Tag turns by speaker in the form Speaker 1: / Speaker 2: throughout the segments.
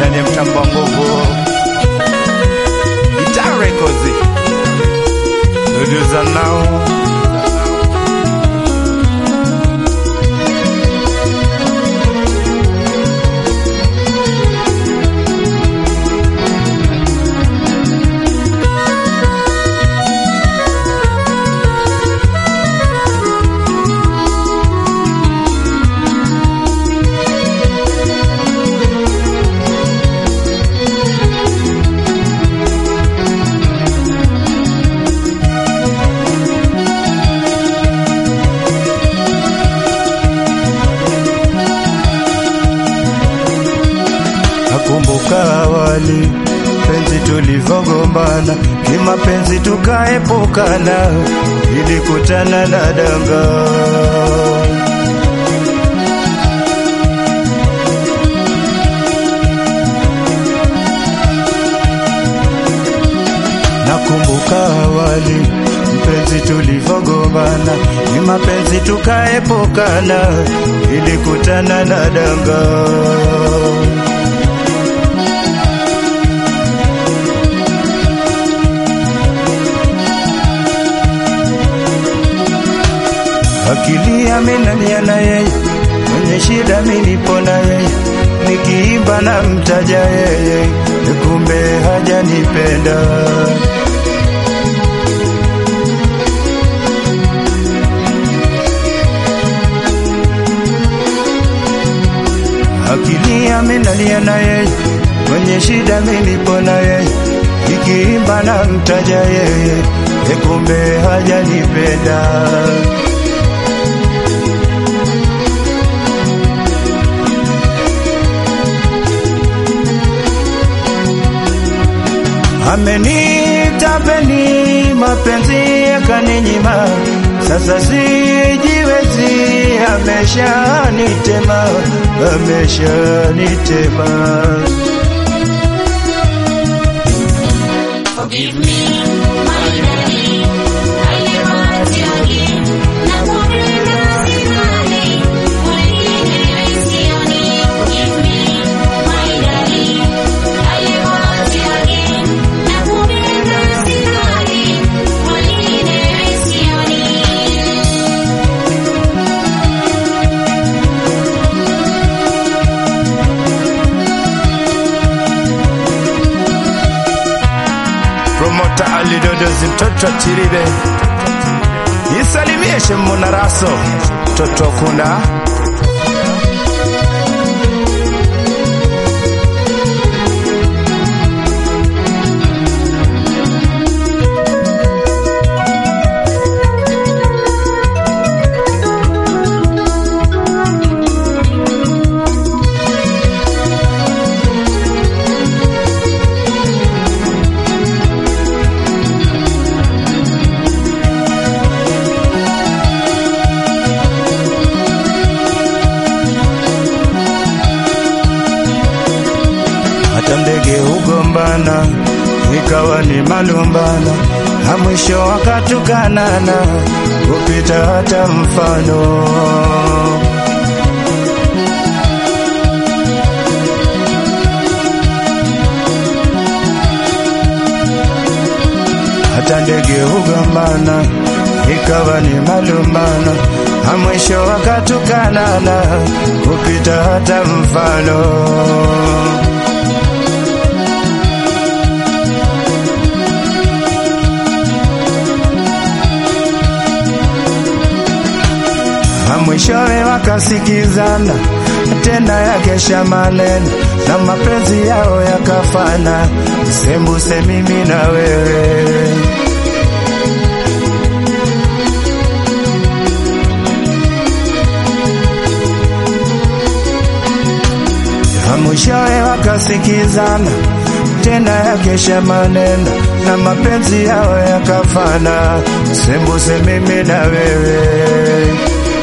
Speaker 1: ndani ya mtambo wa nguvu Guitar Records Producer now Nakumbuka awali penzi tulivyogombana, kimapenzi tukaepukana, ilikutana na danga Nakumbuka awali mpenzi tulivyogombana, kimapenzi tukaepukana, ilikutana na danga akili amenania na yeye, kwenye shida minipo na yeye, nikiimba na mtaja yeye, kumbe hajanipenda. Akili amenania na yeye, kwenye shida minipo na yeye, nikiimba na mtaja yeye, kumbe hajanipenda. Amenitapeli mapenzi yakaninyima, sasa sijiwezi, ameshanitema, ameshanitema.
Speaker 2: Forgive me, my darling. I never hurt you again. Nakupenda sinani, mwingine sioni. Forgive me, my darling. I never hurt you again. Nakupenda sinani, mwingine sioni.
Speaker 1: Promota alidodozi mtoto chiribe isalimie shemuna raso mtoto kunda hata ndege hugombana, ikawa ni malumbano, na mwisho wakatukanana, kupita hata mfano. Hata ndege hugombana, ikawa ni malumbano, na mwisho wakatukanana, kupita hata mfano. na mwishowe wakasikizana tena yakesha maneno na mapenzi yao yakafana, sembuse mimi na wewe. Na mwishowe wakasikizana tena yakesha maneno na mapenzi yao yakafana, sembuse mimi na wewe.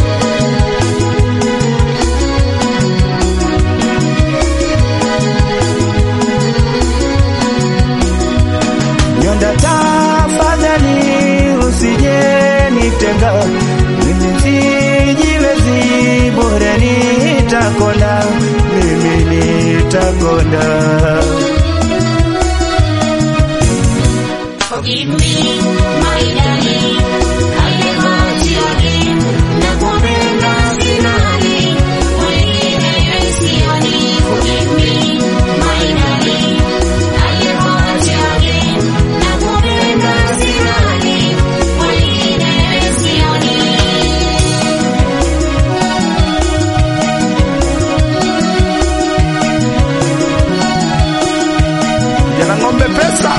Speaker 1: Nyonda tafadhali usije nitenga, mimi sijiwezi, bora nitakonda, mimi nitakonda.
Speaker 2: Forgive me, my darling. I never hurt you again. Nakupenda sinani, wengine sioni. Forgive me, my darling. I never hurt you again. Nakupenda sinani, wengine sioni.
Speaker 1: Jana ng'ombe pesa.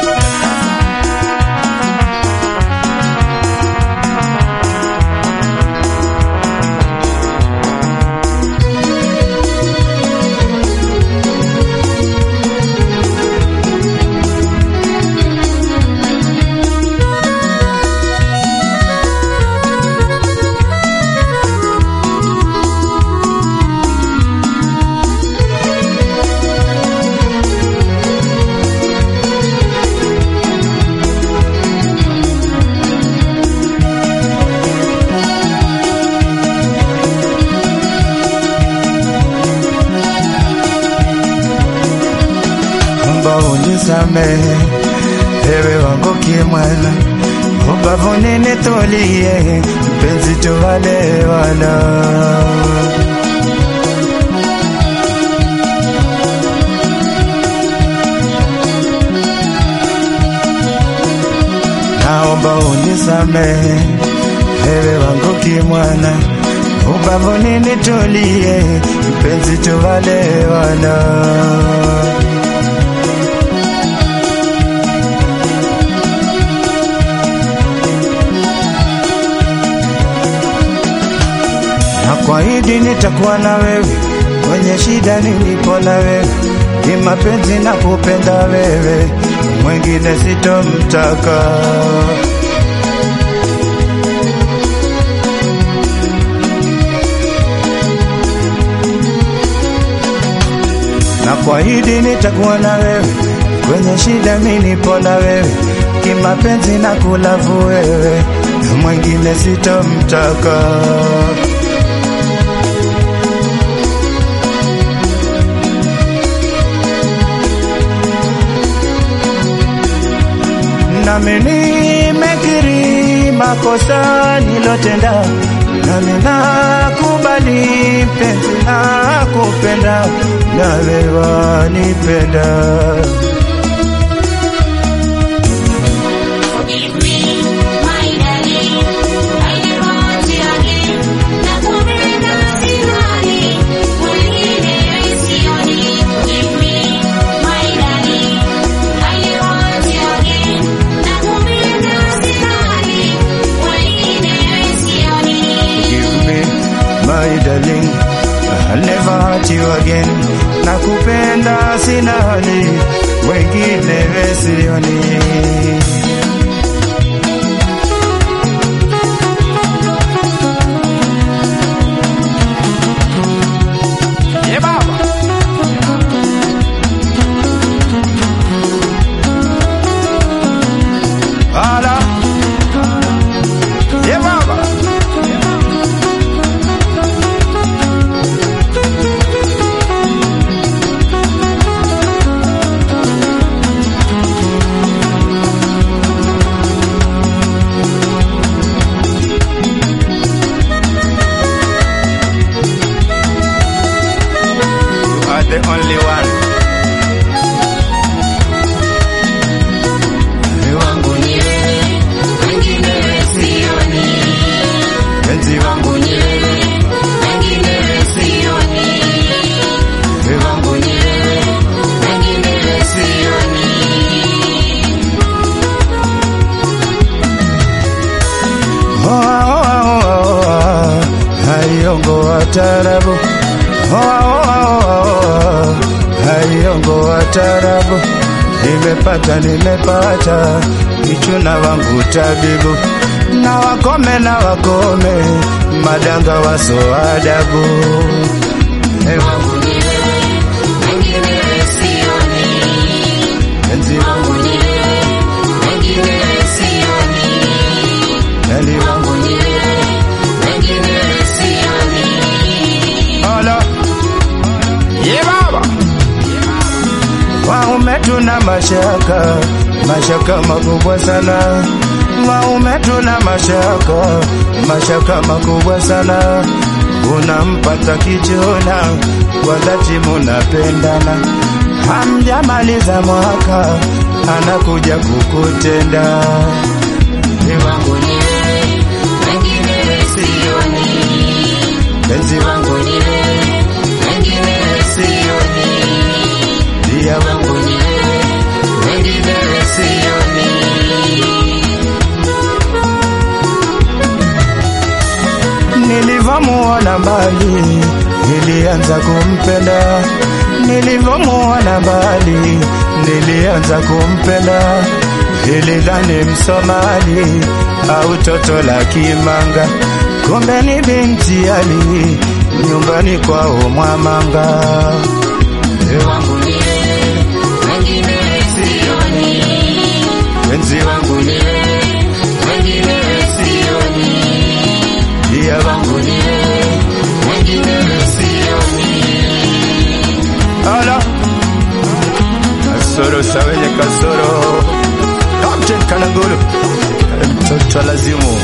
Speaker 1: Omba unisamehe ewe wangu kimwana, ubavuni nitulie, mpenzi tuwalewana. Naomba unisamehe ewe wangu kimwana, ubavuni nitulie, mpenzi tuwalewana. na kuahidi nitakuwa na wewe kwenye shida nilipo na wewe, ni mapenzi na kupenda wewe, mwingine sitomtaka. Na kuahidi nitakuwa na wewe kwenye shida nilipo na wewe, kimapenzi na kulavu wewe, mwingine sitomtaka. nami nimekiri makosa nilotenda, nami nakubali penzi na kupenda, nawe wanipenda.
Speaker 2: Forgive me, my darling. I never hurt you again. Nakupenda sinani, wengine sioni. Forgive me, my darling. I never hurt you again. Nakupenda sinani, wengine sioni.
Speaker 1: Give me my darling, I'll never hurt you again. Nakupenda sina hali, wengine wesioni. Yeah, baba. Hala. Yeah, baba. You are the only one. Ni wangu
Speaker 2: Ni wewe, wengine sioni.
Speaker 1: penzi wangu
Speaker 2: Ni wewe, wengine sioni.
Speaker 1: ni wangu
Speaker 2: Ni wewe, wengine sioni.
Speaker 1: Hoa, hoa, hoa, hoa. Haiongo wa tarabu Hoa, hoa, hoa, hoa. Haiongo wa tarabu Nimepata, nimepata Kichuna wangu tabibu Na wakome, na wakome Madanga waso adabu Hey,
Speaker 2: Wangu ni wewe, wengine sioni.
Speaker 1: penzi wangu
Speaker 2: Wangu ni wewe, wengine sioni.
Speaker 1: Neli wangu
Speaker 2: Wangu ni wewe, wengine sioni.
Speaker 1: Hola Yeah baba waume tuna mashaka, mashaka makubwa sana. Waume tuna mashaka, mashaka makubwa sana. Unampata kijona, kwa dhati munapendana, hamjamaliza mwaka, anakuja kukutenda.
Speaker 2: Ni wangu ni wewe, wengine sioni.
Speaker 1: Penzi wangu
Speaker 2: Wangu ni wewe, wengine sioni.
Speaker 1: dia
Speaker 2: Wangu ni wewe, wengine sioni.
Speaker 1: Nilivyomuona mbali nilianza kumpenda, nilivyomuona mbali nilianza kumpenda. Nilidhani Msomali au toto la Kimanga, kumbe ni binti Ali nyumbani kwao Mwamanga.
Speaker 2: Wangu ni wewe, wengine sioni.
Speaker 1: Penzi wangu
Speaker 2: Wangu ni wewe, wengine sioni.
Speaker 1: dia wangu
Speaker 2: Wangu ni wewe, wengine sioni.
Speaker 1: ala kasoro sawenye kasoro Captain Kanangulu mtoto lazimu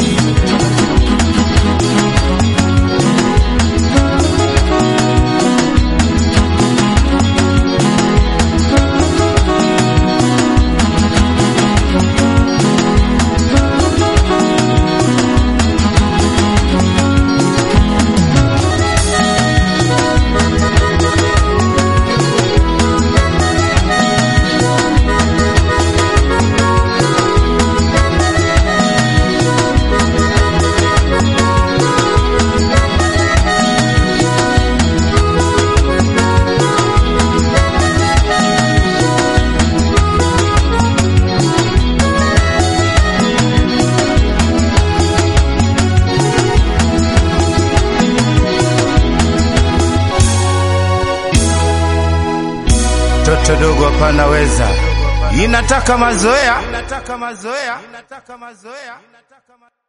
Speaker 1: toto dogo hapana weza, inataka mazoea, inataka mazoea, inataka mazoea.